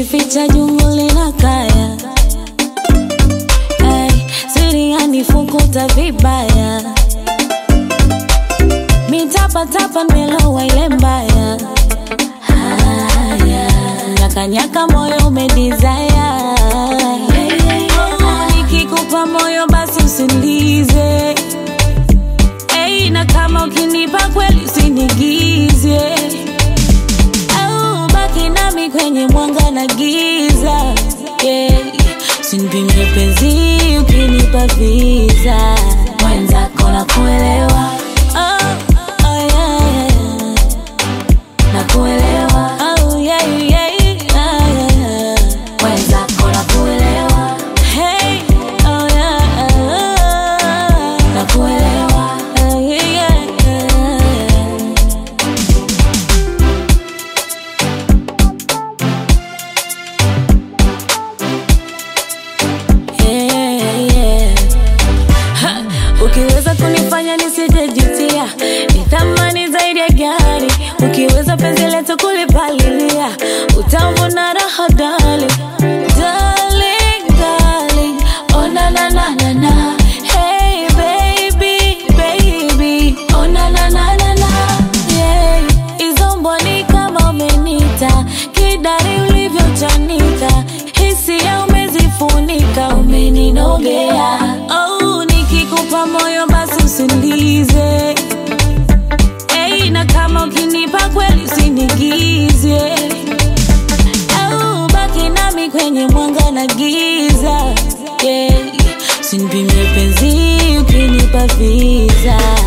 kujificha jungu lina kaya Ay, siri yanifukuta vibaya mitapatapa nimelowa ile mbaya haya nyakanyaka moyo umedizaya nikikupa moyo basi usinize Hey, na kama ukinipa kweli usinigize au baki nami kwenye mwanga na giza yeah. Usinipimie penzi ukinipa visa mwenzako na kuelewa oh, oh, yeah, yeah. na kuelewa oh, yeah, yeah, yeah, yeah. mwenzako na kuelewa hey, oh, yeah, yeah. na kuelewa oh, yeah, yeah, yeah. yeah, yeah. Ha, ukiweza kunifanya nisijejutia ni thamani zaidi ya gari ukiweza penzi letu kulipalilia utavuna raha dali Darling, darling, oh na na na na na Hey baby, baby, oh na na na na na yeah. Hizo mboni kama umenita kidari ulivyochanika hisia umezifunika umeninogea oh, nikikupa moyo basi usinize hey, na kama ukinipa kweli usinigize au baki nami kwenye mwanga na giza yeah. usinipimie penzi ukinipa visa